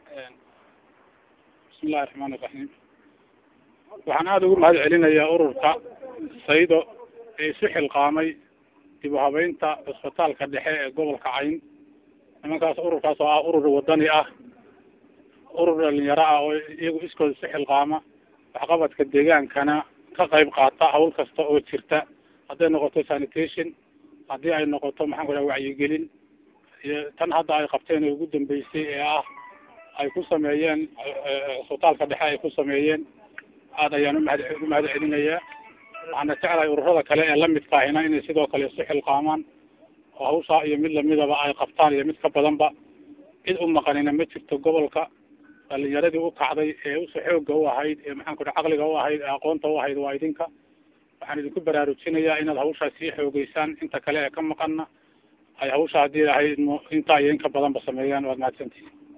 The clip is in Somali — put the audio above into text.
bismillahi raxmaan iraxiim waxaan aada ugu mahad celinayaa ururka saydo ee isu xilqaamay dib u habeynta cisbitaalka dhexe ee gobolka cayn nimankaas ururkaas oo ah urur wadani ah urur dhalinyaro ah oo iyagu iskooda isu xilqaama waxqabadka deegaankana ka qayb qaata hawl kasta oo jirta hadday noqoto sanitation haddii ay noqoto maxaan ku dhaha wacyigelin iyo tan hadda ay qabteen ee ugu dambeysay ee ah ay ku sameeyeen cisbitaalka dhexe ay ku sameeyeen aada ayaan umahad ugu mahad celinayaa waxaana jeclahay ururada kale ee lamidka ahina inay sidoo kale isu xilqaamaan oo hawshaa iyo mid lamidaba ay qabtaan iyo mid ka badanba cid u maqanina ma jirto gobolka dhalinyaradii u kacday ee usa xooga u ahayd ee maxaan ku dhaha caqliga u ahayd ee aqoonta u ahayd waa idinka waxaan idinku baraarujinayaa inaad hawshaa sii xoogeysaan inta kale ee ka maqana ay hawsha haddii ahayd intaa iyo in ka badanba sameeyaan waad mahadsantihin